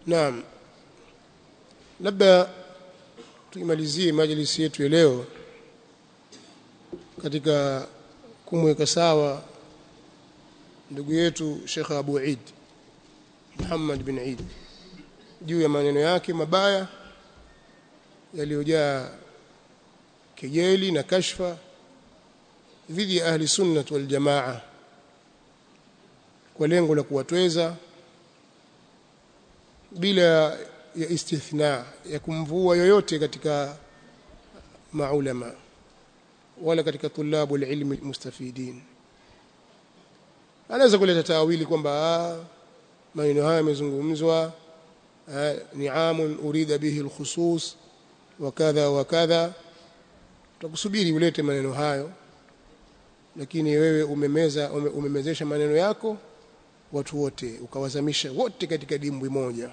Naam. Labda tuimalizie majlisi yetu ya leo katika kumweka sawa ndugu yetu Sheikh Abu Eid Muhammad bin Eid juu ya maneno yake mabaya yaliyojaa kejeli na kashfa dhidi ya ahli sunnah wal jamaa kwa lengo la kuwatweza bila ya istithna ya kumvua yoyote katika maulama wala katika tulabu ilmi mustafidin anaweza kuleta tawili kwamba maneno haya yamezungumzwa ni'amun urida bihi alkhusus wa kadha wa kadha tutakusubiri ulete maneno hayo lakini wewe umemeza ume, umemezesha maneno yako watu wote ukawazamisha wote katika dimbwi moja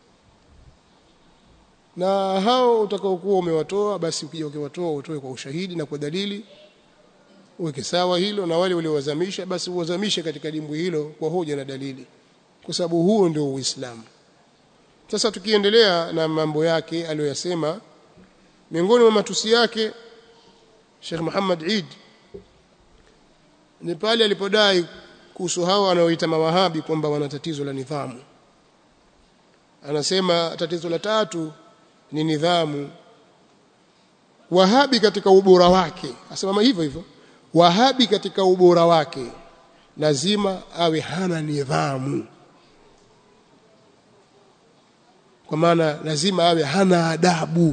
na hao utakaokuwa umewatoa basi ukija ukiwatoa utoe kwa ushahidi na kwa dalili uweke sawa hilo na wale waliowazamisha basi uwazamishe katika dimbwi hilo kwa hoja na dalili kwa sababu huo ndio uislamu sasa tukiendelea na mambo yake aliyoyasema miongoni mwa matusi yake Sheikh Muhammad Eid ni pale alipodai kuhusu hao wanaoita mawahabi kwamba wana tatizo la nidhamu anasema tatizo la tatu ni nidhamu wahabi katika ubora wake asema hivyo hivyo wahabi katika ubora wake lazima awe hana nidhamu kwa maana lazima awe hana adabu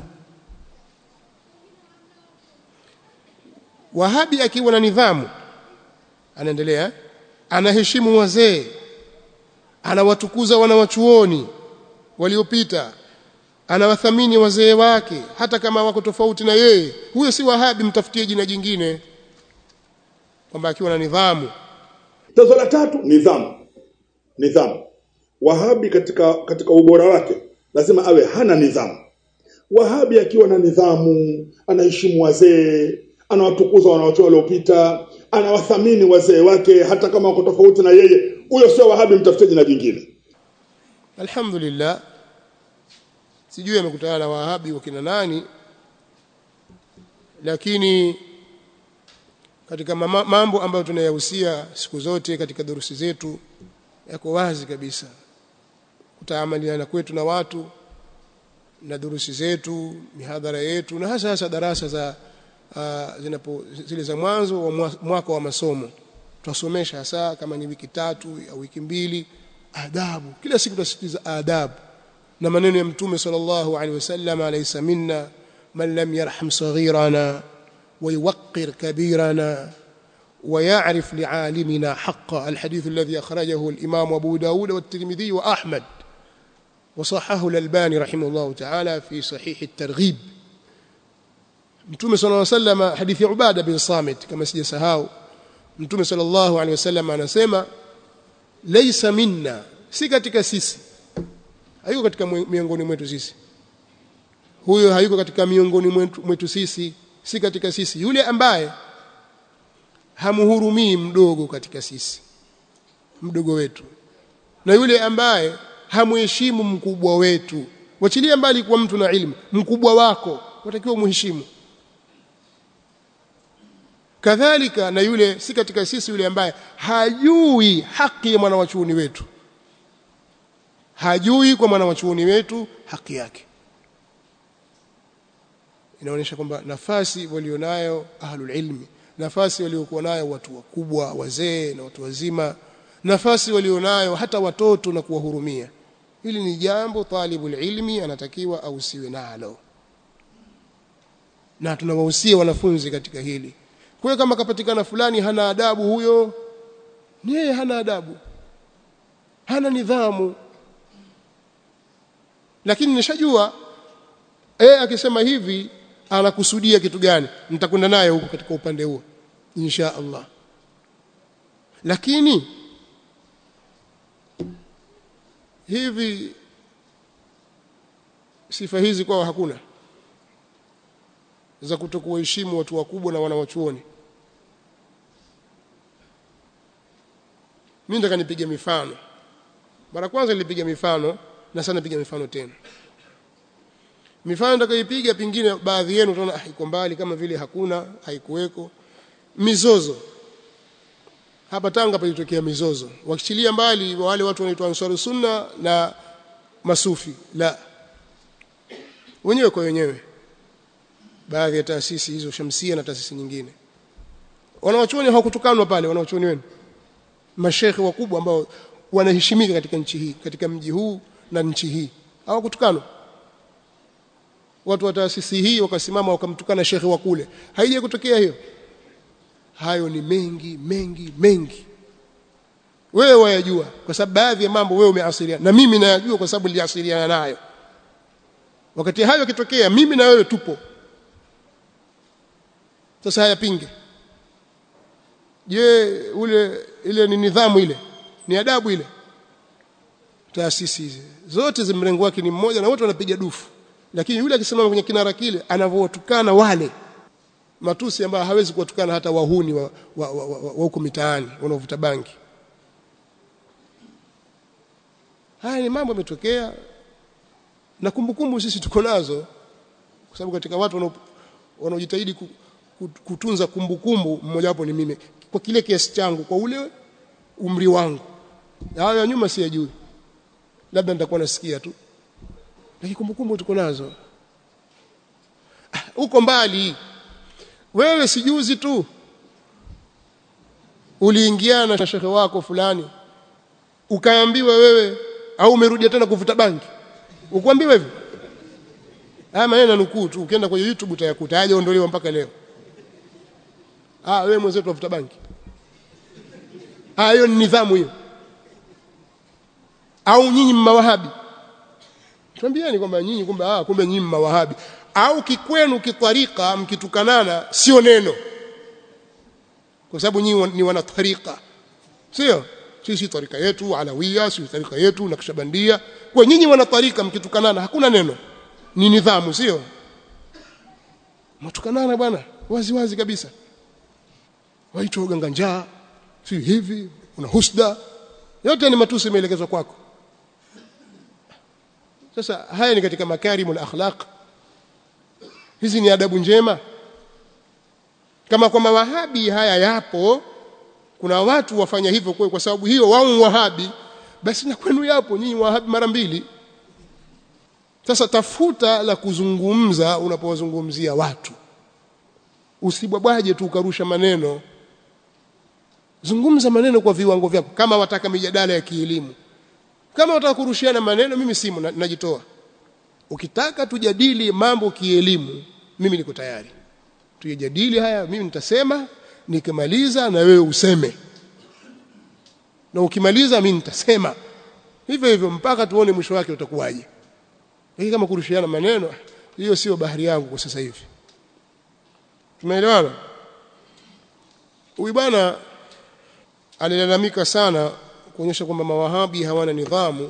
wahabi akiwa na nidhamu anaendelea anaheshimu wazee anawatukuza wanawachuoni waliopita anawathamini wazee wake hata kama wako tofauti na yeye huyo si wahabi mtafutie jina jingine kwamba akiwa na nidhamu tatizo la tatu nidhamu nidhamu wahabi katika katika ubora wake lazima awe hana nidhamu wahabi akiwa na nidhamu anaheshimu wazee anawatukuza wanaotoa waliopita anawathamini wazee wake hata kama wako tofauti na yeye huyo sio wahabi mtafute jina jingine alhamdulillah sijui amekutana na wahabi wakina nani lakini katika mambo ambayo tunayahusia siku zote katika durusi zetu yako wazi kabisa kutaamaliana kwetu na watu na durusi zetu mihadhara yetu na hasa hasa darasa za uh, zinapo zile za mwanzo wa mwaka wa masomo tutasomesha hasa kama ni wiki tatu au wiki mbili adabu kila siku tutasitiza adabu na maneno ya mtume sallallahu alaihi wasallam alaysa minna man lam yarham saghirana wa yuwaqqir kabirana ويعرف لعالمنا حقا الحديث الذي أخرجه الإمام أبو داود والترمذي وأحمد وصححه الألباني رحمه الله تعالى في صحيح الترغيب Mtume صلى الله عليه وسلم hadithi ya Ubada bin Samit kama sijasahau Mtume صلى الله عليه وسلم anasema laysa minna si katika sisi hayuko katika miongoni mwetu sisi huyo hayuko katika miongoni mwetu, mwetu sisi si katika sisi yule ambaye hamhurumii mdogo katika sisi mdogo wetu na yule ambaye hamheshimu mkubwa wetu wachilia mbali kwa mtu na ilmu mkubwa wako watakiwa muheshimu kadhalika na yule si katika sisi yule ambaye hajui haki ya mwanawachuoni wetu hajui kwa mwanawachuoni wetu haki yake inaonyesha kwamba nafasi walionayo ahlul ilmi nafasi waliokuwa nayo watu wakubwa wazee na watu wazima nafasi walionayo hata watoto na kuwahurumia hili ni jambo talibul ilmi anatakiwa ausiwe nalo na tunawahusia wanafunzi katika hili kwa kama kapatikana fulani hana adabu huyo yeye hana adabu hana nidhamu lakini nishajua eh akisema hivi anakusudia kitu gani nitakwenda naye huko katika upande huo insha Allah lakini hivi sifa hizi kwao hakuna za kutokuheshimu watu wakubwa na wanawachuoni mimi nataka nipige mifano mara kwanza nilipiga mifano na sana piga mifano tena mifano nitakayoipiga pingine baadhi yenu utaona ah, iko mbali kama vile hakuna haikuweko mizozo hapa Tanga palitokea mizozo wakichilia mbali wale watu wanaitwa Ansar Sunna na masufi la wenyewe kwa wenyewe baadhi ya taasisi hizo Shamsia na taasisi nyingine wanawachuoni hawakutukanwa pale wanawachuoni wenu mashekhe wakubwa ambao wanaheshimika katika nchi hii katika mji huu na nchi hii hawakutukanwa watu wa taasisi hii wakasimama wakamtukana shekhe wa kule haija kutokea hiyo hayo ni mengi mengi mengi wewe wayajua kwa sababu baadhi ya mambo wewe umeasiliana na mimi nayajua kwa sababu niliasiliana nayo wakati hayo yakitokea mimi na wewe tupo sasa hayapinge je ule ile ni nidhamu ile ni adabu ile taasisi hizi zote za mrengo wake ni mmoja na wote wanapiga dufu lakini yule akisimama kwenye kinara kile anavyotukana wale matusi ambayo hawezi kuwatukana hata wahuni wa, wa, wa, wa, wa huko mitaani wanaovuta bangi haya ni mambo yametokea na kumbukumbu sisi tuko nazo kwa sababu katika watu wanaojitahidi kutunza kumbukumbu mmoja wapo ni mimi kwa kile kiasi changu kwa ule umri wangu hayo ya nyuma siyajui labda nitakuwa nasikia tu lakini kumbukumbu tuko nazo uko mbali wewe sijuzi tu uliingiana na shekhe wako fulani ukaambiwa wewe au umerudia tena kuvuta bangi ukwambiwa hivyo haya maneno nukuu tu ukienda kwenye YouTube utayakuta hajaondolewa mpaka leo ah wewe mwenzetu wavuta bangi ah hiyo ni nidhamu hiyo au nyinyi mmawahabi tuambieni kwamba nyinyi kumbe ah kumbe nyinyi mmawahabi au kikwenu kitwarika mkitukanana sio neno kwa sababu nyinyi ni wana tarika sio sisi tarika yetu alawia sisi tarika yetu nakishabandia kwa nyinyi wana tarika mkitukanana hakuna neno ni nidhamu sio mtukanana bwana wazi wazi kabisa waitwa uganga njaa si hivi una husda yote ni matusi yameelekezwa kwako sasa haya ni katika makarimul akhlaq hizi ni adabu njema kama kwa mawahabi haya yapo kuna watu wafanya hivyo kwa, kwa sababu hiyo wao wahabi basi na kwenu yapo nyinyi wahabi mara mbili sasa tafuta la kuzungumza unapowazungumzia watu usibwabwaje tu ukarusha maneno zungumza maneno kwa viwango vyako kama wataka mijadala ya kielimu kama wataka kurushiana maneno mimi simu najitoa ukitaka tujadili mambo kielimu mimi niko tayari tujadili haya mimi nitasema nikimaliza na wewe useme na ukimaliza mimi nitasema hivyo hivyo mpaka tuone mwisho wake utakuwaje lakini kama kurushiana maneno hiyo sio bahari yangu kwa sasa hivi tumeelewana huyu bwana alilalamika sana kuonyesha kwamba mawahabi hawana nidhamu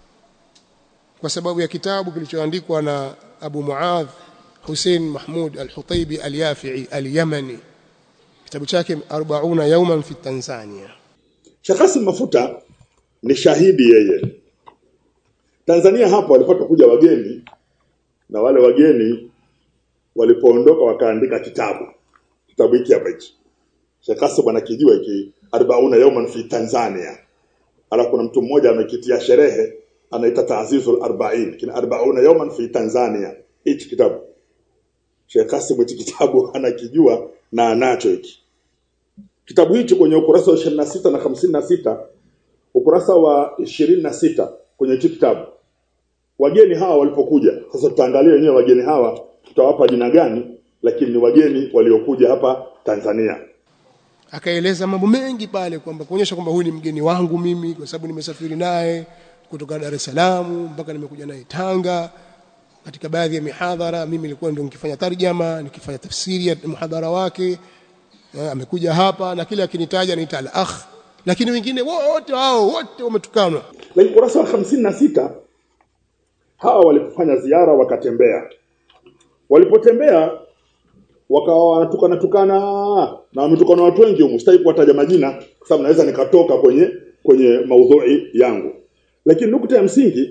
kwa sababu ya kitabu kilichoandikwa na Abu Muadh Hussein Mahmud Al-Hutaibi Al-Yafi'i Al-Yamani kitabu chake 40 yawman fi Tanzania Sheikh Hassan Mafuta ni shahidi yeye Tanzania hapo walipata kuja wageni na wale wageni walipoondoka wakaandika kitabu kitabu hiki hapa hichi Sheikh Hassan bwana kijua hiki 40 yawman fi Tanzania alafu kuna mtu mmoja amekitia sherehe anaita Ta'zizul 40 kina 40 yawman fi Tanzania hichi kitabu Sheikh Kasim hichi kitabu anakijua na anacho hiki kitabu hichi kwenye ukurasa wa 26 na 56 ukurasa wa 26 kwenye hichi kitabu wageni hawa walipokuja sasa tutaangalia wenyewe wageni hawa tutawapa jina gani lakini ni wageni waliokuja hapa Tanzania akaeleza mambo mengi pale kwamba kuonyesha kwamba huyu ni mgeni wangu mimi kwa sababu nimesafiri naye kutoka Dar es Salaam mpaka nimekuja naye Tanga katika baadhi ya mihadhara mimi nilikuwa ndio nikifanya tarjama nikifanya tafsiri ya muhadhara wake ya, amekuja hapa na kile akinitaja niita al-akh lakini wengine wote hao wote wametukanwa lakini kurasa wa 56 hawa walipofanya ziara wakatembea walipotembea wakawa wanatukana tukana na wametukana watu wengi humu sitaki kuwataja majina kwa sababu naweza nikatoka kwenye kwenye maudhui yangu lakini nukta ya msingi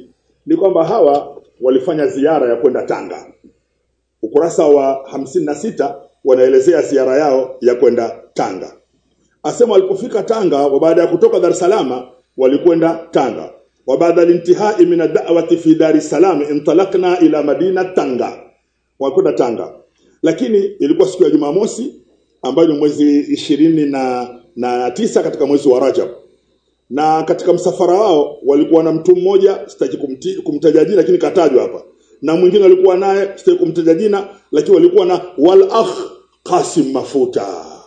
ni kwamba hawa walifanya ziara ya kwenda Tanga. Ukurasa wa hamsini na sita wanaelezea ziara yao ya kwenda Tanga. Asema walipofika Tanga, wa baada ya kutoka Dar es Salaam walikwenda Tanga. Wa baada al-intihai min ad-da'wati fi Dar es Salaam intalakna ila Madina Tanga. Walikwenda Tanga. Lakini ilikuwa siku ya Jumamosi ambayo ni mwezi ishirini na, na tisa katika mwezi wa Rajab na katika msafara wao walikuwa na mtu mmoja sitaki kumti, kumtaja jina lakini katajwa hapa na mwingine alikuwa naye sitaki kumtaja jina lakini walikuwa na wal akh Qasim Mafuta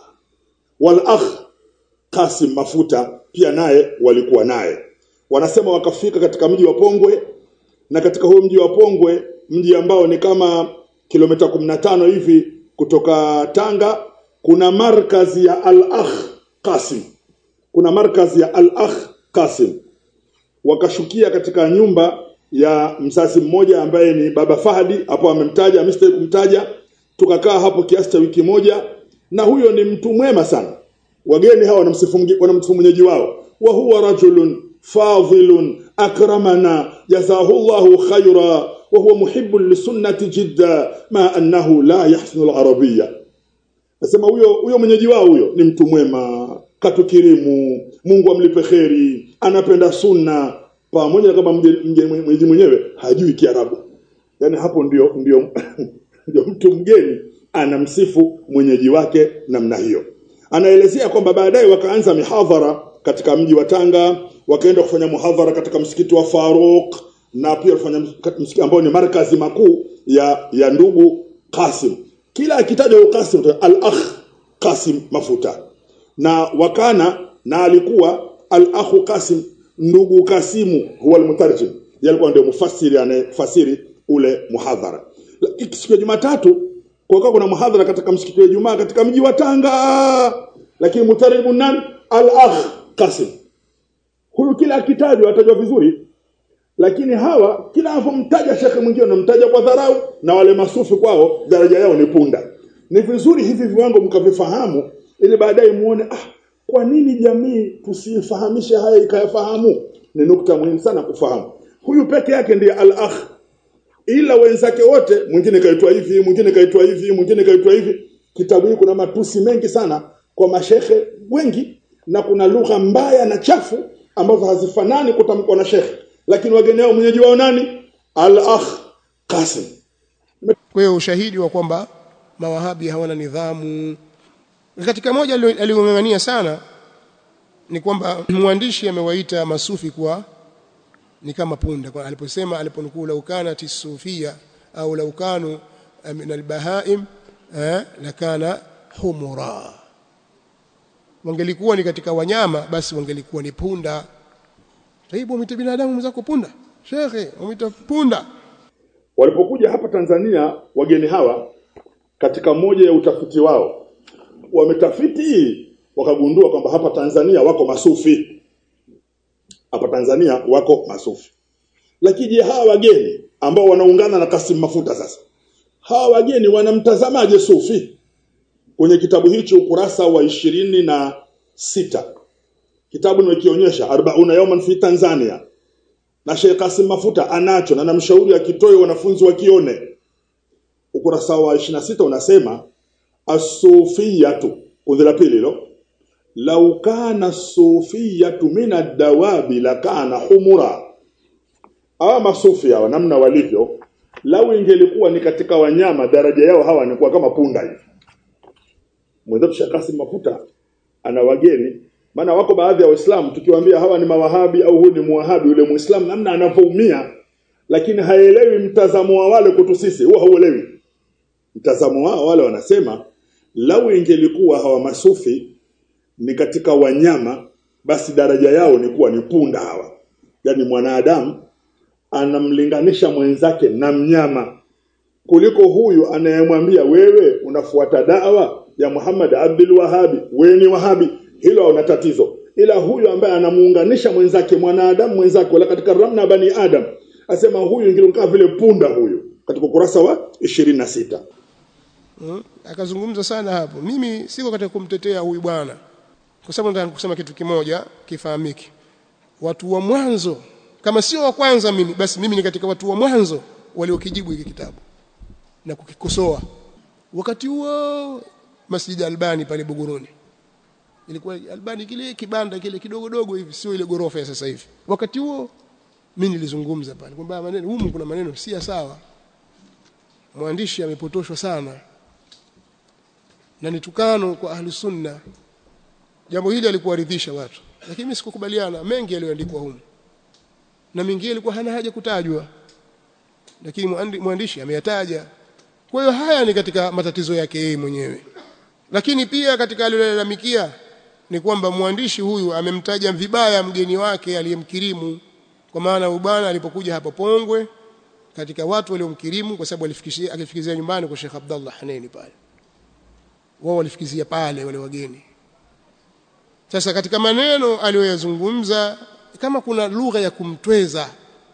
wal akh Qasim Mafuta pia naye walikuwa naye wanasema wakafika katika mji wa Pongwe na katika huo mji wa Pongwe mji ambao ni kama kilomita 15 hivi kutoka Tanga kuna markazi ya al akh Qasim kuna markazi ya Al-Akh Qasim wakashukia katika nyumba ya mzazi mmoja ambaye ni baba Fahdi hapo amemtaja amestahili kumtaja tukakaa hapo kiasi cha wiki moja na huyo ni mtu mwema sana wageni hawa wanamsifu wanamsifu mwenyeji wao wa huwa rajulun fadhilun akramana jazahullahu khaira wa huwa muhibbun lisunnati jidda ma annahu la yahsinu al-arabiyya nasema huyo huyo mwenyeji wao huyo ni mtu mwema katukirimu Mungu amlipe kheri anapenda sunna pamoja na kama mwenyeji mwenyewe hajui Kiarabu yani hapo ndio ndio ndio mtu mgeni anamsifu mwenyeji wake namna hiyo anaelezea kwamba baadaye wakaanza mihadhara katika mji wa Tanga wakaenda kufanya muhadhara katika msikiti wa Faruk na pia kufanya msikiti ambao ni markazi makuu ya ya ndugu Qasim kila akitajwa Qasim al-akh Qasim Mafuta na wakana na alikuwa al-akhu Qasim ndugu Kasimu huwa al-mutarjim yalikuwa ndio mufassiri anayefasiri ule muhadhara siku ya Jumatatu kwa kuna muhadhara katika msikiti wa Ijumaa katika mji wa Tanga lakini mutarjim nani al-akh Qasim huyu kila akitajwa atajwa vizuri lakini hawa kila anapomtaja shekhe mwingine anamtaja kwa dharau na wale masufi kwao daraja yao ni punda ni vizuri hivi viwango mkavifahamu ili baadaye muone ah kwa nini jamii tusifahamishe haya ikayafahamu ni nukta muhimu sana kufahamu huyu peke yake ndiye al-akh ila wenzake wote mwingine kaitwa hivi mwingine kaitwa hivi mwingine kaitwa hivi kitabu hiki kuna matusi mengi sana kwa mashehe wengi na kuna lugha mbaya na chafu ambazo hazifanani kutamkwa na shekhe lakini wageni wao mwenyeji wao nani al-akh Qasim kwa hiyo ushahidi wa kwamba mawahabi hawana nidhamu katika moja aliyong'ang'ania sana ni kwamba mwandishi amewaita masufi kuwa ni kama punda kwa aliposema aliponukuu laukana tisufia au laukanu min albahaim eh, lakana humura wangelikuwa ni katika wanyama basi wangelikuwa ni punda taibu umite binadamu mzako punda shekhe umita punda walipokuja hapa Tanzania wageni hawa katika moja ya utafiti wao wametafiti wakagundua kwamba hapa Tanzania wako masufi hapa Tanzania wako masufi lakini je hawa wageni ambao wanaungana na Kasim Mafuta sasa hawa wageni wanamtazamaje sufi kwenye kitabu hicho ukurasa wa ishirini na sita kitabu nimekionyesha 40 yawman fi Tanzania na Sheikh Kasim Mafuta anacho na namshauri akitoe wanafunzi wakione ukurasa wa 26 unasema as-sufiyatu kundi la pili hilo lau kana sufiyatu min ad-dawabi lakana humura hawa masufi hawa namna walivyo lau ingelikuwa ni katika wanyama daraja yao hawa ni kama punda hivi mwenzetu Sheikh Kasim Mafuta ana wageni maana wako baadhi ya waislamu tukiwaambia hawa ni mawahabi au huyu ni muwahabi yule muislamu namna anavyoumia lakini haelewi mtazamo wa wale kutu sisi huwa hauelewi mtazamo wao wale wanasema lau ingelikuwa hawa masufi ni katika wanyama basi daraja yao ni kuwa ni punda hawa yani mwanadamu anamlinganisha mwenzake na mnyama kuliko huyu anayemwambia wewe unafuata dawa ya Muhammad Abdul Wahabi wewe ni wahabi hilo una tatizo ila huyu ambaye anamuunganisha mwenzake mwanadamu mwenzake wala katika ramna bani adam asema huyu ingilikuwa vile punda huyu katika ukurasa wa 26 hmm? akazungumza sana hapo mimi siko katika kumtetea huyu bwana kwa sababu nataka kusema kitu kimoja kifahamike watu wa mwanzo kama sio wa kwanza mimi basi mimi ni katika watu wa mwanzo waliokijibu hiki kitabu na kukikosoa wakati huo Masjid Albani pale Buguruni ilikuwa Albani kile kibanda kile kidogo dogo hivi sio ile gorofa ya sasa hivi wakati huo mimi nilizungumza pale kwamba maneno humu kuna maneno si sawa mwandishi amepotoshwa sana na ni tukano kwa ahli sunna jambo hili alikuwaridhisha watu lakini mimi sikukubaliana mengi yaliyoandikwa humu na mengine ilikuwa hana haja kutajwa lakini mwandishi ameyataja kwa hiyo haya ni katika matatizo yake yeye mwenyewe lakini pia katika aliyolalamikia ni kwamba mwandishi huyu amemtaja vibaya mgeni wake aliyemkirimu kwa maana ubana alipokuja hapa Pongwe katika watu waliomkirimu kwa sababu alifikishia akifikizia nyumbani kwa Sheikh Abdullah Haneni pale wao walifikizia pale wale wageni sasa katika maneno aliyoyazungumza kama kuna lugha ya kumtweza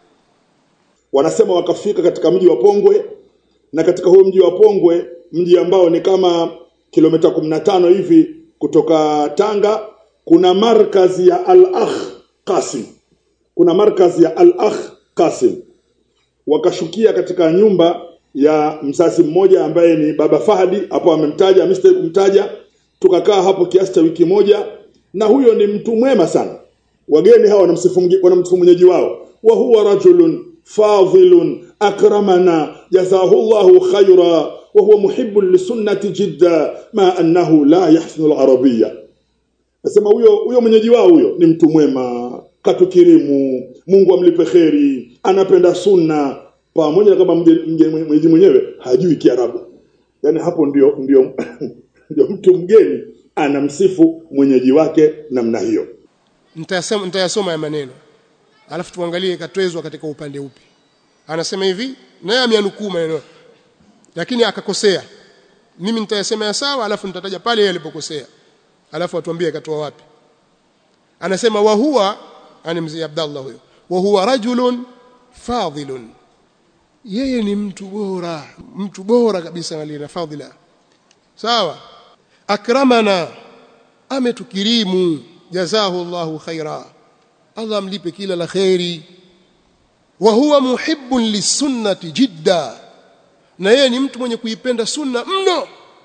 wanasema wakafika katika mji wa Pongwe na katika huo mji wa Pongwe mji ambao ni kama kilomita 15 hivi kutoka Tanga kuna markazi ya Al-Akh Qasim kuna markazi ya Al-Akh Qasim wakashukia katika nyumba ya mzazi mmoja ambaye ni baba Fahadi hapo amemtaja Mr. kumtaja tukakaa hapo kiasi cha wiki moja na huyo ni mtu mwema sana wageni hawa wanamsifu wanamsifu mwenyeji wao wa huwa rajulun fadhilun akramana jazahullahu khaira wa huwa muhibbun lisunnati jidda ma annahu la yahsinu al-arabiyya nasema huyo huyo mwenyeji wao huyo ni mtu mwema katukirimu Mungu amlipe kheri anapenda sunna pamoja na kama mwenyeji mwenyewe hajui Kiarabu yani hapo ndio ndio ndio mtu mgeni anamsifu mwenyeji wake namna hiyo nitayasoma nitayasoma ya maneno alafu tuangalie katwezwa katika upande upi anasema hivi naye ameanukuu maneno lakini akakosea mimi nitayasema ya sawa alafu nitataja pale yeye alipokosea alafu atuambie katoa wapi anasema wa huwa ani mzee Abdallah huyo wa huwa rajulun fadhilun yeye ni mtu bora mtu bora kabisa alina fadhila sawa akramana ametukirimu jazahu Allahu khaira Allah amlipe kila la khairi wa huwa muhibbun lisunnati jidda na yeye ni mtu mwenye kuipenda sunna mno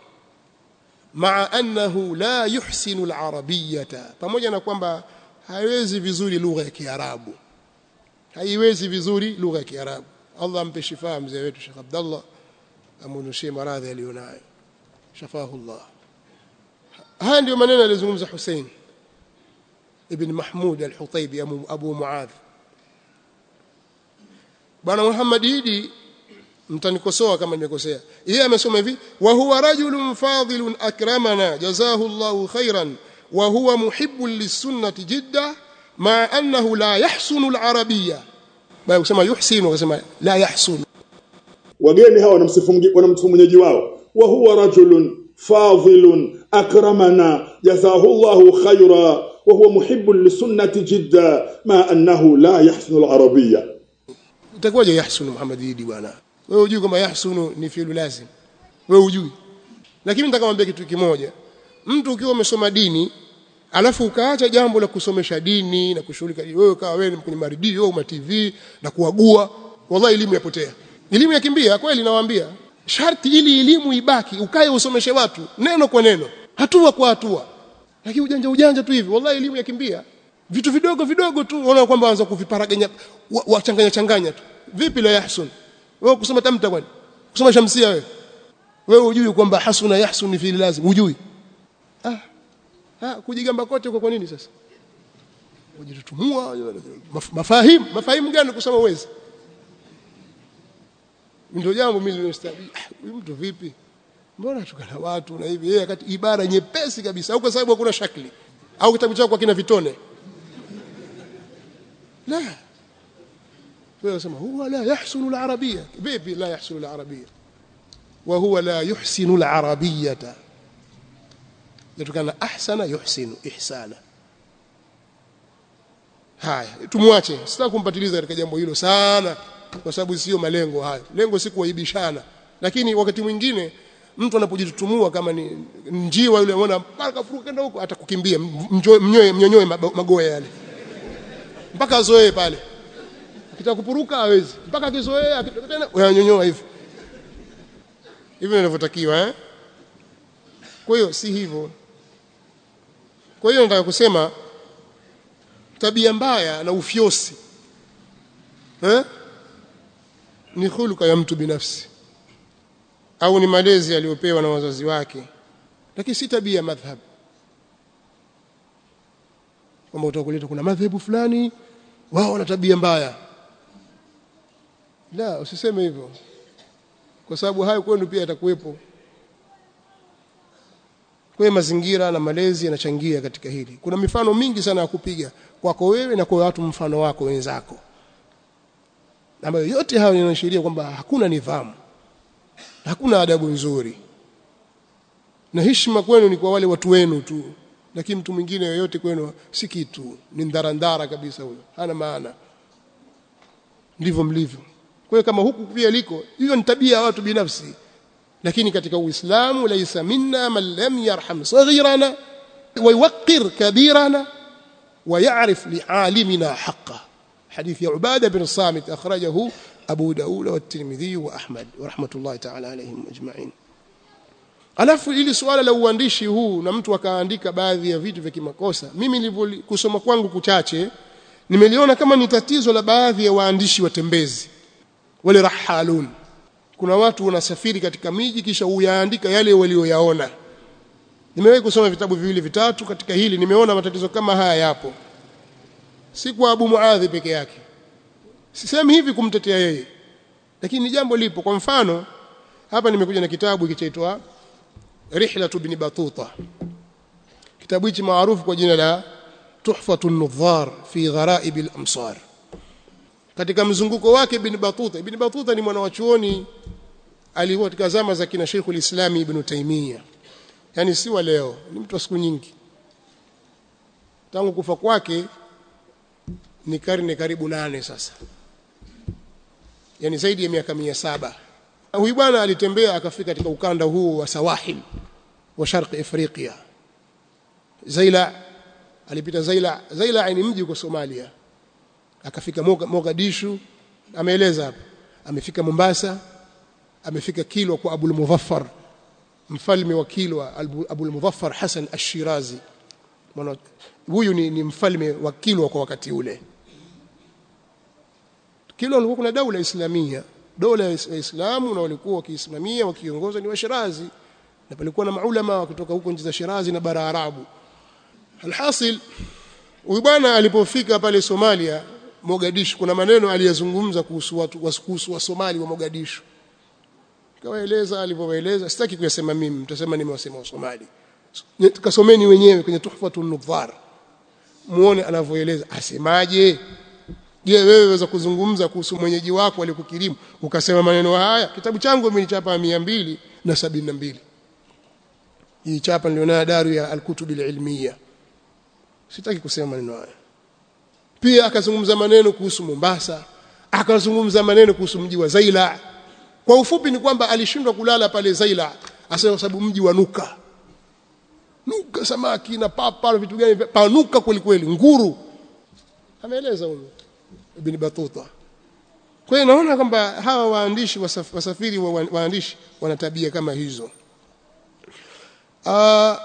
maa annahu la yuhsinu al-arabiyyata pamoja na kwamba haiwezi vizuri lugha ya Kiarabu haiwezi vizuri lugha ya Kiarabu Allah ampe shifa mzee wetu Sheikh Abdullah amunushie maradhi aliyonayo shafahu Allah haya ndio maneno alizungumza Hussein ibn Mahmud al-Hutaybi Abu Muadh Bwana Muhammad Idi mtanikosoa kama nimekosea yeye amesoma hivi wa huwa rajulun fadilun akramana jazahu Allahu khairan wa huwa muhibbun lisunnati jidda ma annahu la yahsunu al-arabiyya bali kusema yuhsinu kusema la yahsunu wageni hawa wanamsifu wanamsifu mwenyeji wao wa huwa rajulun fadilun akramana jazahu Allahu khaira wa huwa muhibbun lisunnati jidda ma annahu la yahsinu al-arabiyya itakuwaje yahsunu Muhammad Idi bwana wewe hujui kwamba yahsunu ni fi'lu lazim wewe hujui lakini nitakamwambia kitu kimoja mtu ukiwa umesoma dini alafu ukaacha jambo la kusomesha dini na kushughulika wewe ukawa wewe kwenye maridio au ma TV na kuagua wallahi elimu yapotea elimu yakimbia kweli nawaambia sharti ili elimu ibaki ukae usomeshe watu neno kwa neno hatua kwa hatua lakini ujanja ujanja tu hivi wallahi elimu yakimbia vitu vidogo vidogo tu unaona kwamba waanza kuviparaganya wachanganya changanya tu vipi la yahsun wewe kusoma tamta kwani kusoma shamsia wewe wewe hujui kwamba hasuna yahsun fi lazim hujui ah ah kujigamba kote kwa nini sasa kujitutumua mafahimu mafahimu gani kusoma uwezi ndio jambo mimi nilostahili huyu mtu vipi mbona tukana watu na hivi yeye wakati ibara nyepesi kabisa au kwa sababu hakuna shakli au kitabu chako kina vitone la wewe unasema huwa la yahsunu al-arabiyya vipi la yahsunu al-arabiyya wa huwa la yuhsinu al-arabiyyata yatokana ahsana yuhsinu ihsana haya tumwache sitaki kumpatiliza katika jambo hilo sana kwa sababu sio malengo hayo lengo si kuwaibishana lakini wakati mwingine mtu anapojitutumua kama ni njiwa yule unaona mpaka furuka kwenda huko atakukimbia mnyoe mnyonyoe magoya yale mpaka azoee pale akitaka kupuruka hawezi mpaka akizoea akitoka tena unanyonyoa hivi hivi inavyotakiwa eh kwa hiyo si hivyo kwa hiyo nataka kusema tabia mbaya na ufyosi eh ni huluka ya mtu binafsi au ni malezi aliyopewa na wazazi wake lakini si tabia madhhab kwamba utakuleta kuna madhehebu fulani wao wana tabia mbaya la usiseme hivyo kwa sababu hayo kwenu pia yatakuwepo kwa mazingira na malezi yanachangia katika hili kuna mifano mingi sana ya kupiga kwako wewe na kwa watu mfano wako wenzako ambayo yote hayo yanaashiria kwamba hakuna nidhamu hakuna adabu nzuri na heshima kwenu ni kwa wale watu wenu tu lakini mtu mwingine yoyote kwenu si kitu ni ndarandara kabisa huyo hana maana ndivyo mlivyo kwa hiyo kama huku pia liko hiyo ni tabia ya watu binafsi lakini katika uislamu laysa minna man lam yarham saghirana wa yuqir kabirana wa ya'rif li'alimina haqqan حديث عبادة بن الصامت أخرجه أبو داود والترمذي وأحمد ورحمة الله تعالى عليهم أجمعين alafu ili suala la uandishi huu na mtu akaandika baadhi ya vitu vya kimakosa mimi nilivyokusoma kwangu kuchache nimeliona kama ni tatizo la baadhi ya waandishi watembezi wale rahalun kuna watu wanasafiri katika miji kisha uyaandika yale walioyaona nimewahi kusoma vitabu viwili vitatu katika hili nimeona matatizo kama haya yapo si kwa Abu Muadhi peke yake sisemi hivi kumtetea yeye lakini jambo lipo kwa mfano hapa nimekuja na kitabu kichaitwa Rihlatu ibn Batuta kitabu hichi maarufu kwa jina la Tuhfatu an-Nudhar fi Gharaib al-Amsar katika mzunguko wake ibn Batuta ibn Batuta ni mwanawachuoni alikuwa katika zama za kina Sheikh al-Islam Ibn Taymiyyah yani si wa leo ni mtu wa siku nyingi tangu kufa kwake ni karne karibu nane sasa yani zaidi ya miaka mia saba huyu bwana alitembea akafika katika ukanda huu wa sawahil wa sharqi afrika zaila alipita zaila zaila ni mji uko somalia akafika mogadishu ameeleza hapa amefika mombasa amefika kilwa kwa abul muzaffar mfalme wa kilwa abul muzaffar hasan ash-shirazi huyu ni, ni mfalme wa kilwa kwa wakati ule Kilwa kulikuwa kuna daula islamia dola ya Islamu na walikuwa wakiisimamia wakiongoza ni washirazi na palikuwa na maulama wakitoka huko nchi za Shirazi na bara Arabu alhasil huyu bwana alipofika pale Somalia Mogadishu kuna maneno aliyazungumza kuhusu watu kuhusu wa Somali wa Mogadishu kawaeleza alivyowaeleza sitaki kuyasema mimi mtasema nimewasema wa Somali kasomeni wenyewe kwenye Tuhfatun Nudhar muone anavyoeleza asemaje je wewe waweza kuzungumza kuhusu mwenyeji wako alikukirimu ukasema maneno haya kitabu changu mimi chapa mbili na sabini na mbili hii chapa nilionayo daru ya al-kutub al-ilmiya sitaki kusema maneno haya pia akazungumza maneno kuhusu Mombasa akazungumza maneno kuhusu mji wa Zaila kwa ufupi ni kwamba alishindwa kulala pale Zaila asema sababu mji wa nuka nuka samaki na papa vitu gani panuka kweli kweli nguru ameeleza huyo ibn Batuta kwa hiyo naona kwamba hawa waandishi wasaf, wasafiri wa waandishi wana tabia kama hizo uh,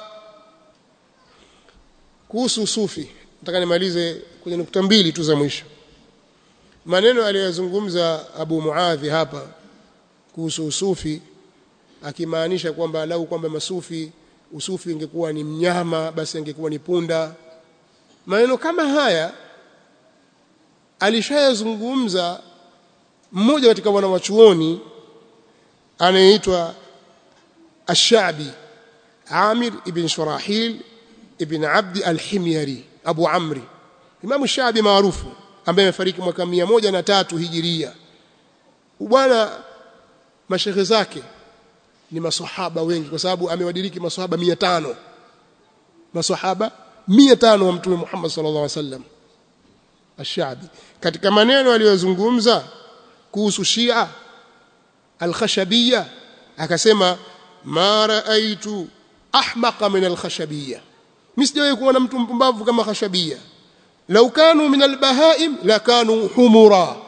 kuhusu sufi nataka nimalize kwenye nukta mbili tu za mwisho maneno aliyozungumza Abu Muadhi hapa kuhusu usufi akimaanisha kwamba lau kwamba masufi usufi ingekuwa ni mnyama basi ingekuwa ni punda maneno kama haya alishayazungumza mmoja katika wanawachuoni anayeitwa Ash-Sha'bi Amir ibn Shurahil ibn Abd al-Himyari Abu Amri Imam Ash-Sha'bi maarufu ambaye amefariki mwaka moja na tatu hijiria bwana mashehe zake ni maswahaba wengi kwa sababu amewadiriki maswahaba 500 maswahaba 500 wa mtume Muhammad sallallahu alaihi wasallam Ash-Sha'bi katika maneno aliyozungumza kuhusu Shia al-Khashabiyya akasema ma raaitu ahmaqa min al-Khashabiyya msijawahi kuona mtu mpumbavu kama Khashabiyya law kanu min al-bahaim lakanu humura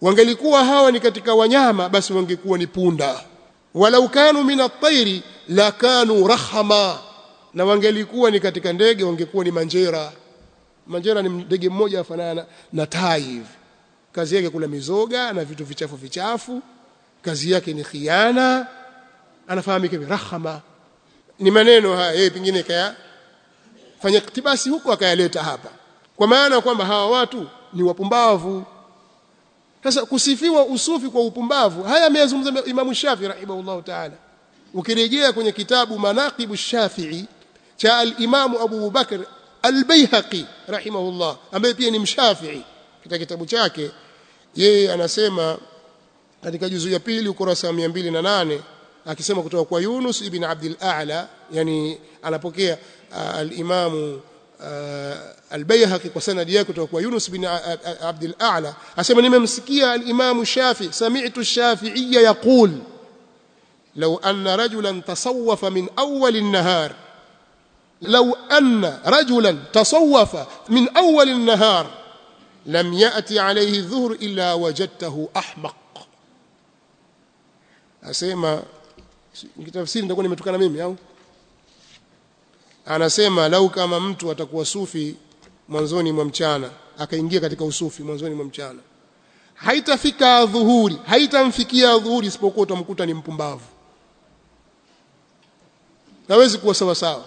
wangelikuwa hawa ni katika wanyama basi wangekuwa ni punda walau kanu min at-tayri la kanu rahama na wangelikuwa ni katika ndege wangekuwa ni manjera manjera ni ndege mmoja afanana na tai hivi kazi yake kula mizoga na vitu vichafu vichafu kazi yake ni khiana anafahamika hivi rahama ni maneno haya yeye pengine kaya fanya iktibasi huko akayaleta hapa kwa maana kwamba hawa watu ni wapumbavu sasa kusifiwa usufi kwa upumbavu haya ameyazungumza Imam Shafi rahimahullah ta'ala ukirejea kwenye kitabu Manaqibu Shafi'i cha al-Imam Abu Bakr al-Baihaqi rahimahullah ambaye pia ni mshafi'i katika kitabu chake yeye anasema katika juzu ya pili ukurasa wa 208 akisema kutoka kwa Yunus ibn Abdul A'la yani anapokea uh, al-Imam uh, al-Bayhaqi kwa sanadi yake kutoka kwa Yunus ibn Abdul A'la asema nimemsikia al-Imam Shafi sami'tu Shafi'iyya yaqul لو أن رجلا تصوف من أول النهار لو أن رجلا تصوف من أول النهار لم يأتي عليه الظهر إلا وجدته أحمق أسيما kitafsiri nitakuwa nimetukana mimi au anasema lau kama mtu atakuwa sufi mwanzoni mwa mchana akaingia katika usufi mwanzoni mwa mchana haitafika dhuhuri haitamfikia dhuhuri isipokuwa utamkuta ni mpumbavu hawezi kuwa sawa sawa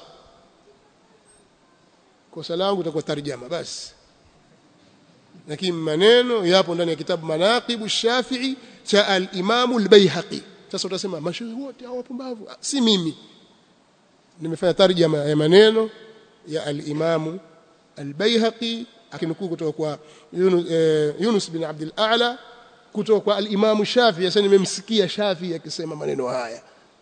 kosa langu itakuwa tarjama basi lakini maneno yapo ndani ya kitabu manaqibu shafi'i cha al-Imam al-Baihaqi sasa utasema mashehe wote hao wapumbavu si mimi nimefanya tarjama ya maneno ya al-Imam al-Baihaqi akinukuu kutoka kwa Yunus, eh, Yunus bin Abdul A'la kutoka kwa al-Imam Shafi sasa nimemsikia Shafi akisema maneno haya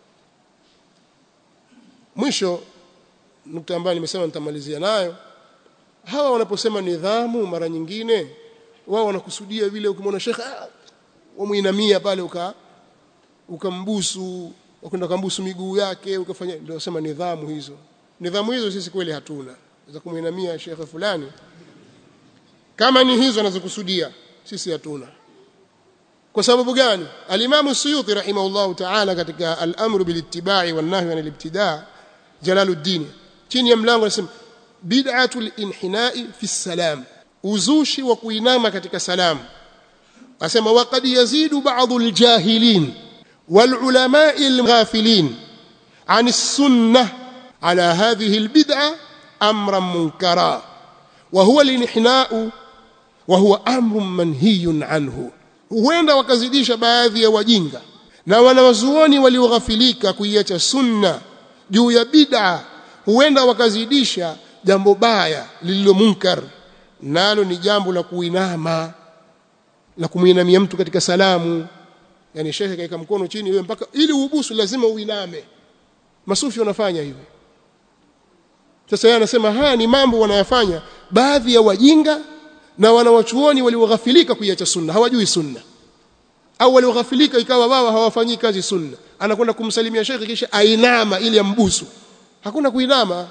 mwisho nukta ambayo nimesema nitamalizia nayo hawa wanaposema nidhamu mara nyingine wao wanakusudia vile ukimwona shekhe ah, wamuinamia pale uka ukambusu ukaenda kumbusu miguu yake ukafanya ndio sema nidhamu hizo nidhamu hizo sisi kweli hatuna za kumuinamia shekhe fulani kama ni hizo anazokusudia sisi hatuna kwa sababu gani alimamu suyuti rahimahullahu ta'ala katika al-amru bil ittiba'i wan nahyi anil ibtida' jalaluddin chini ya mlango anasema bid'atul inhina'i fi salam uzushi wa kuinama katika salamu asema waqad yazidu ba'dhu al-jahilin wal ulama'i al-ghafilin عن السنة على هذه البدعة أمرا منكرا وهو الانحناء وهو أمر منهي عنه huenda wakazidisha baadhi ya wajinga na wanawazuoni walioghafilika kuiacha sunna juu ya bid'a huenda wakazidisha jambo baya lililo munkar nalo ni jambo la kuinama la kumuinamia mtu katika salamu yani shekhe kaika mkono chini wewe mpaka ili ubusu lazima uiname masufi wanafanya hivyo sasa yeye anasema haya ni mambo wanayafanya baadhi ya wajinga na wanawachuoni walioghafilika kuiacha sunna hawajui sunna au walioghafilika ikawa wao hawafanyii kazi sunna anakwenda kumsalimia shekhi kisha ainama ili ambusu hakuna kuinama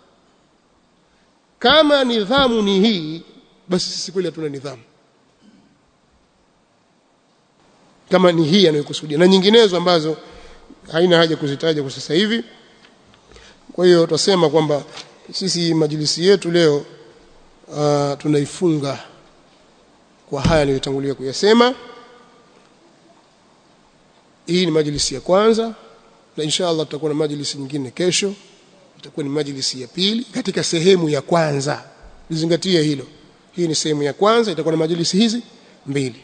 kama nidhamu ni hii basi sisi kweli hatuna nidhamu kama ni hii anayokusudia na nyinginezo ambazo haina haja kuzitaja kwa sasa hivi kwa hiyo tutasema kwamba sisi majilisi yetu leo uh, tunaifunga kwa haya niliyotangulia kuyasema hii ni majlisi ya kwanza na insha Allah tutakuwa na majlisi nyingine kesho itakuwa ni majlisi ya pili katika sehemu ya kwanza lizingatie hilo hii ni sehemu ya kwanza itakuwa na majlisi hizi mbili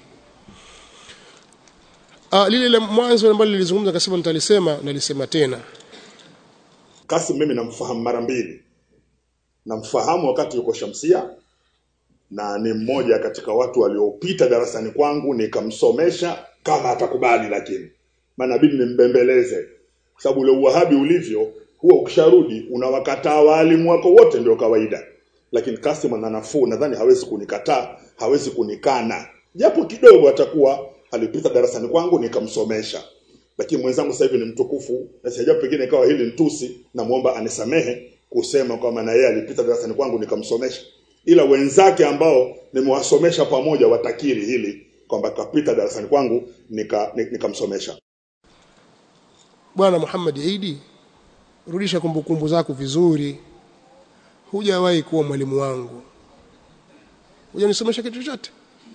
ah lile la mwanzo ambalo nilizungumza kasema nitalisema nalisema tena Kasim mimi namfahamu mara mbili namfahamu wakati yuko Shamsia na ni mmoja katika watu waliopita darasani kwangu nikamsomesha kama atakubali lakini maana bidi nimbembeleze kwa sababu ule uwahabi ulivyo huwa ukisharudi unawakataa walimu wako wote ndio kawaida lakini Kasim ana nafuu nadhani hawezi kunikataa hawezi kunikana japo kidogo atakuwa alipita darasani kwangu nikamsomesha lakini mwenzangu sasa hivi ni mtukufu na sijapo pengine ikawa hili ntusi namuomba anisamehe kusema kwamba na yeye alipita darasani kwangu nikamsomesha ila wenzake ambao nimewasomesha pamoja watakiri hili kwamba kapita darasani kwangu nika ni- nikamsomesha bwana Muhammad Idi rudisha kumbukumbu zako vizuri hujawahi kuwa mwalimu wangu hujanisomesha kitu chochote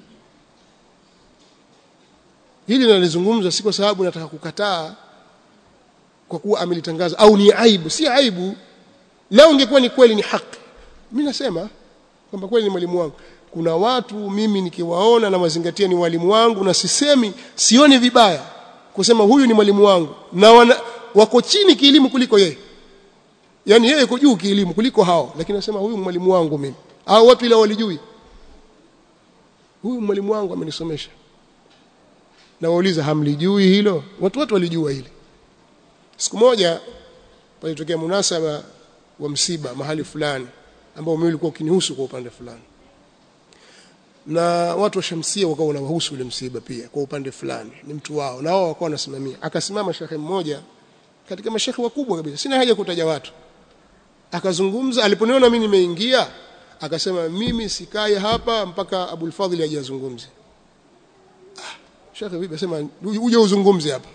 hili nalizungumza si kwa sababu nataka kukataa kwa kuwa amelitangaza au ni aibu si aibu leo ingekuwa ni kweli ni haki mimi nasema kwamba kweli ni mwalimu wangu kuna watu mimi nikiwaona na mazingatia ni walimu wangu na sisemi sioni vibaya kusema huyu ni mwalimu wangu na wana, wako chini kielimu kuliko yeye yani yeye yuko juu kielimu kuliko hao lakini nasema huyu mwalimu wangu mimi au watu ile walijui huyu mwalimu wangu amenisomesha na wauliza hamlijui hilo watu wote walijua hili siku moja palitokea munasaba wa msiba mahali fulani ambao mimi ulikuwa ukinihusu kwa upande fulani na watu wa Shamsia wakawa wanawahusu ule msiba pia kwa upande fulani ni mtu wao na wao wakawa wanasimamia akasimama shekhe mmoja katika mashekhe wakubwa kabisa sina haja kutaja watu akazungumza aliponiona mimi nimeingia akasema mimi sikai hapa mpaka Abul Fadhil aje azungumze ah shekhe vipi asema uje uzungumze hapa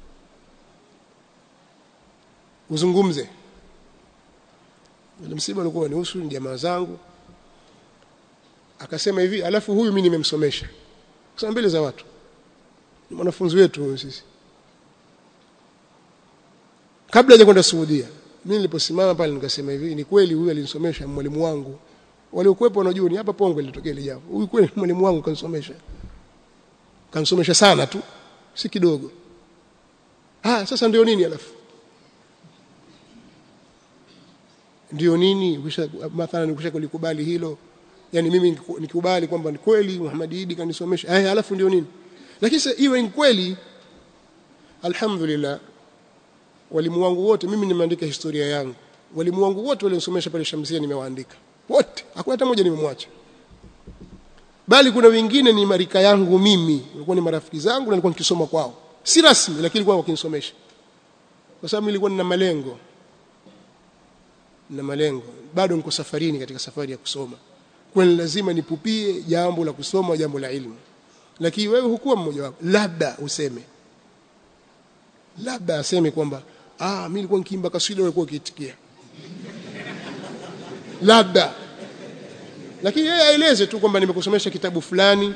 uzungumze ule msiba ulikuwa ni husu ni jamaa zangu akasema hivi alafu huyu mimi nimemsomesha kusema mbele za watu ni mwanafunzi wetu huyu sisi kabla haja kwenda Saudia mimi niliposimama pale nikasema hivi ni kweli huyu alinisomesha mwalimu wangu waliokuwepo wanajua ni hapa Pongwe lilitokea ile jambo huyu kweli mwalimu wangu kanisomesha kanisomesha sana tu si kidogo ah sasa ndio nini alafu ndio nini ukisha mathalan ukisha kulikubali hilo yani mimi nikubali kwamba ni kweli Muhammad Idi kanisomesha eh alafu ndio nini lakini sasa iwe ni kweli alhamdulillah walimu wangu wote mimi nimeandika historia yangu walimu wangu wote walionisomesha pale Shamsia nimewaandika wote hakuna hata mmoja nimemwacha bali kuna wengine ni marika yangu mimi walikuwa ni marafiki zangu na nilikuwa nikisoma kwao si rasmi lakini walikuwa wakinisomesha kwa sababu nilikuwa nina malengo na malengo bado niko safarini katika safari ya kusoma kwa lazima nipupie jambo la kusoma jambo la ilmu lakini wewe hukuwa mmoja wapo labda useme labda aseme kwamba ah mimi nilikuwa nikiimba kaswida ulikuwa ukiitikia labda lakini yeye aeleze tu kwamba nimekusomesha kitabu fulani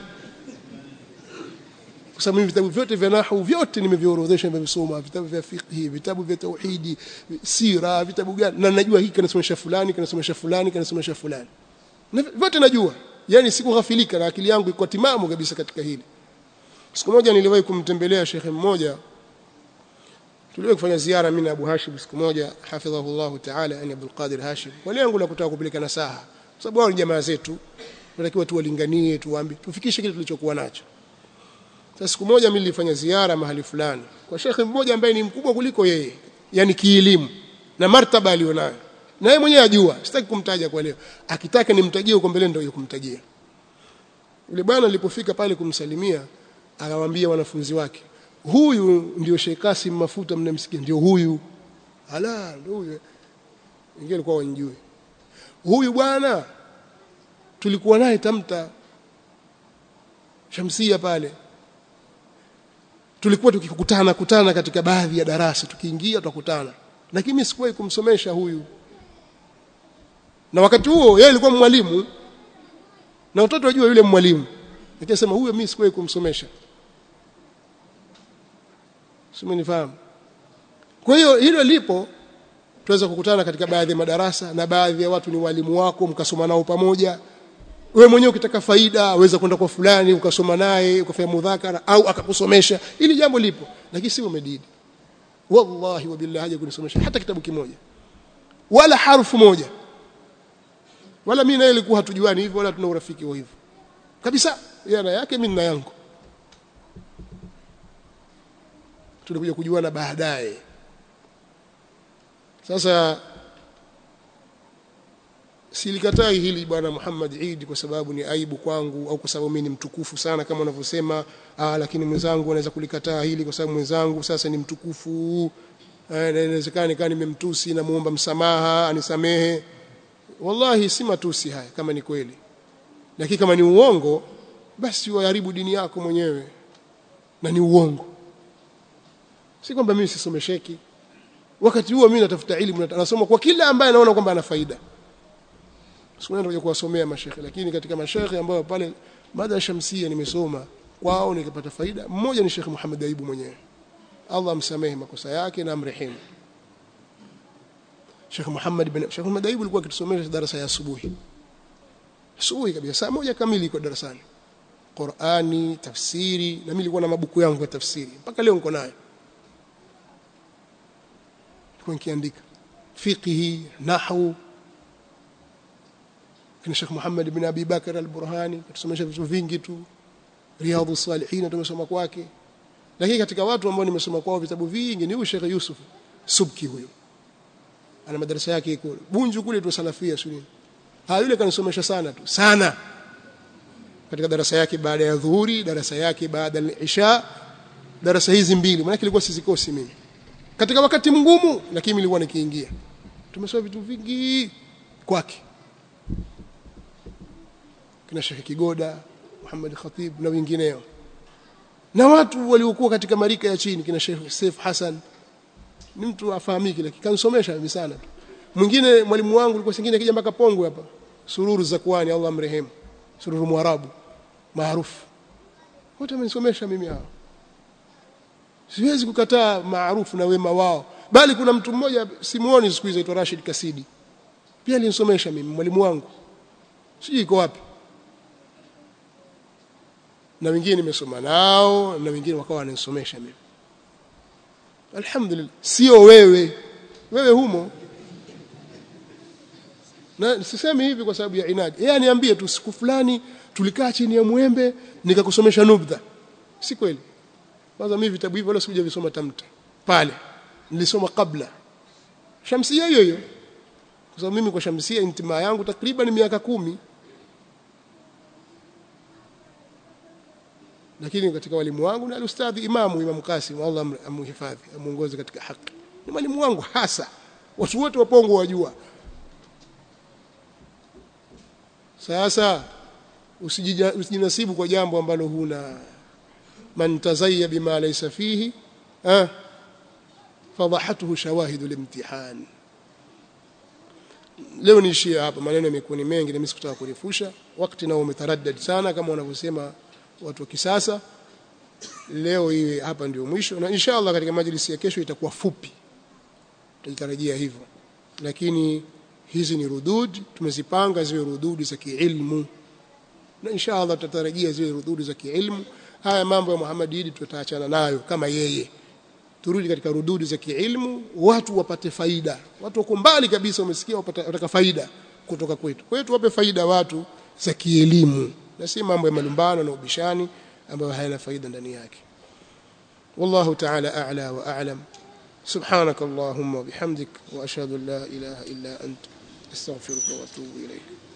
kwa sababu mimi vitabu vyote vya nahwu vyote nimeviorodhesha nimevisoma vitabu vya fiqh vitabu vya tauhidi sira vitabu gani na najua hiki kanasomesha fulani kanasomesha fulani kanasomesha fulani na vyote najua yani sikughafilika na akili yangu iko timamu kabisa katika hili siku moja niliwahi kumtembelea shekhe mmoja tuliwahi kufanya ziara mimi na Abu Hashim siku moja hafidhahullah ta'ala yani Abdul Qadir Hashim kwa lengo la kutaka kupeleka nasaha kwa sababu wao ni jamaa zetu tunatakiwa tuwalinganie tuwaambie tufikishe kile tulichokuwa nacho sasa siku moja mimi nilifanya ziara mahali fulani kwa shekhe mmoja ambaye ni mkubwa kuliko yeye yani kielimu na martaba alionayo na yeye mwenyewe ajua sitaki kumtaja kwa leo akitaka nimtajie huko mbele ndio kumtajia yule bwana alipofika pale kumsalimia akamwambia wanafunzi wake huyu ndio Sheikh Kasim Mafuta mnamsikia ndio huyu ala ndio huyu wengine walikuwa wanjui huyu bwana tulikuwa naye tamta Shamsia pale tulikuwa tukikutana kutana katika baadhi ya darasa tukiingia tukakutana lakini mimi sikuwahi kumsomesha huyu na wakati huo yeye alikuwa mwalimu na watoto wajua yule mwalimu nikasema huyo mimi sikuwahi kumsomesha simenifahamu kwa hiyo hilo lipo tuweza kukutana katika baadhi ya madarasa na baadhi ya watu ni walimu wako mkasoma nao pamoja wewe mwenyewe ukitaka faida waweza kwenda kwa fulani ukasoma naye ukafanya mudhakara au akakusomesha ili jambo lipo lakini si umedidi wallahi wa billahi haja kunisomesha hata kitabu kimoja wala harfu moja wala mimi naye ilikuwa hatujuani hivyo wala tuna urafiki wa hivyo kabisa yeye na yake mimi na yangu tulikuja kujuana baadaye sasa silikatai hili bwana Muhammad Eid kwa sababu ni aibu kwangu au kwa sababu mimi ni mtukufu sana kama unavyosema ah lakini mwenzangu anaweza kulikataa hili kwa sababu mwenzangu sasa ni mtukufu inawezekana nikaa nimemtusi na muomba msamaha anisamehe wallahi si matusi haya kama ni kweli lakini kama ni uongo basi waharibu dini yako mwenyewe na ni uongo si kwamba mimi sisomesheki wakati huo mimi natafuta elimu nasoma kwa kila ambaye naona kwamba ana faida sikuenda kuja kuwasomea mashekhe lakini katika mashekhe ambao pale baada ya shamsia nimesoma kwao nikapata faida mmoja ni Sheikh Muhammad Aibu mwenyewe Allah amsamehe makosa yake na amrehemu Sheikh Muhammad bin Sheikh Muhammad Aibu alikuwa akitusomesha darasa ya asubuhi asubuhi kabisa saa moja kamili iko darasani Qur'ani tafsiri na mimi nilikuwa na mabuku yangu ya tafsiri mpaka leo niko nayo nilikuwa nikiandika fiqhi nahwu kina Sheikh Muhammad bin Abi Bakar al-Burhani kutusomesha vitu vingi tu Riyadhus Salihin tumesoma kwake lakini katika watu ambao nimesoma kwao vitabu vingi ni huyu Sheikh Yusuf Subki huyo ana madarasa yake kule Bunju kule tu salafia sunni ha yule kanisomesha sana tu sana katika darasa yake baada ya dhuhuri darasa yake baada ya isha darasa hizi mbili maana ilikuwa sizikosi mimi katika wakati mgumu lakini nilikuwa nikiingia tumesoma vitu vingi kwake kina Sheikh Kigoda Muhammad Khatib na wengineo na watu waliokuwa katika marika ya chini kina Sheikh Saif Hassan ni mtu afahamiki lakini kanisomesha mimi sana mwingine mwalimu wangu alikuwa singine akija mpaka Pongwe hapa sururu za kwani Allah amrehemu sururu mwarabu maarufu wote wamenisomesha mimi hao siwezi kukataa maarufu na wema wao bali kuna mtu mmoja simuoni siku hizo aitwa Rashid Kasidi pia alinisomesha mimi mwalimu wangu sijui iko wapi na wengine nimesoma nao na wengine wakawa wananisomesha mimi alhamdulillah sio wewe wewe humo na sisemi hivi kwa sababu ya inadi yeye aniambie tu siku fulani tulikaa chini ya mwembe nikakusomesha nubdha si kweli kwanza mimi vitabu hivyo wala sikuja visoma tamta pale nilisoma kabla shamsia hiyo hiyo kwa sababu mimi kwa shamsia intimaa yangu takriban miaka kumi lakini katika walimu wangu ni alustadhi imamu Imam Kasim Allah amhifadhi amuongoze katika haki ni mwalimu wangu hasa watu wote wa Pongo wajua sasa usijinasibu kwa jambo ambalo huna man tazayya bima laysa fihi ah fadhahatuhu shawahidu limtihan leo niishie hapa maneno yamekuwa ni mengi na mimi sikutaka kurefusha wakati nao umetaraddad sana kama wanavyosema watu wa kisasa leo hii hapa ndio mwisho na inshallah katika majlisi ya kesho itakuwa fupi tunatarajia hivyo lakini hizi ni rudud tumezipanga ziwe rududi za kiilmu na inshallah tutatarajia ziwe rududi za kiilmu haya mambo ya Muhammad Idi tutaachana nayo kama yeye turudi katika rududi za kiilmu watu wapate faida watu wako mbali kabisa wamesikia wataka faida kutoka kwetu kwa hiyo tuwape faida watu za kielimu na si mambo ya malumbano na ubishani ambayo hayana faida ndani yake والله تعالى أعلى وأعلم سبحانك اللهم وبحمدك وأشهد أن لا إله إلا أنت أستغفرك وأتوب إليك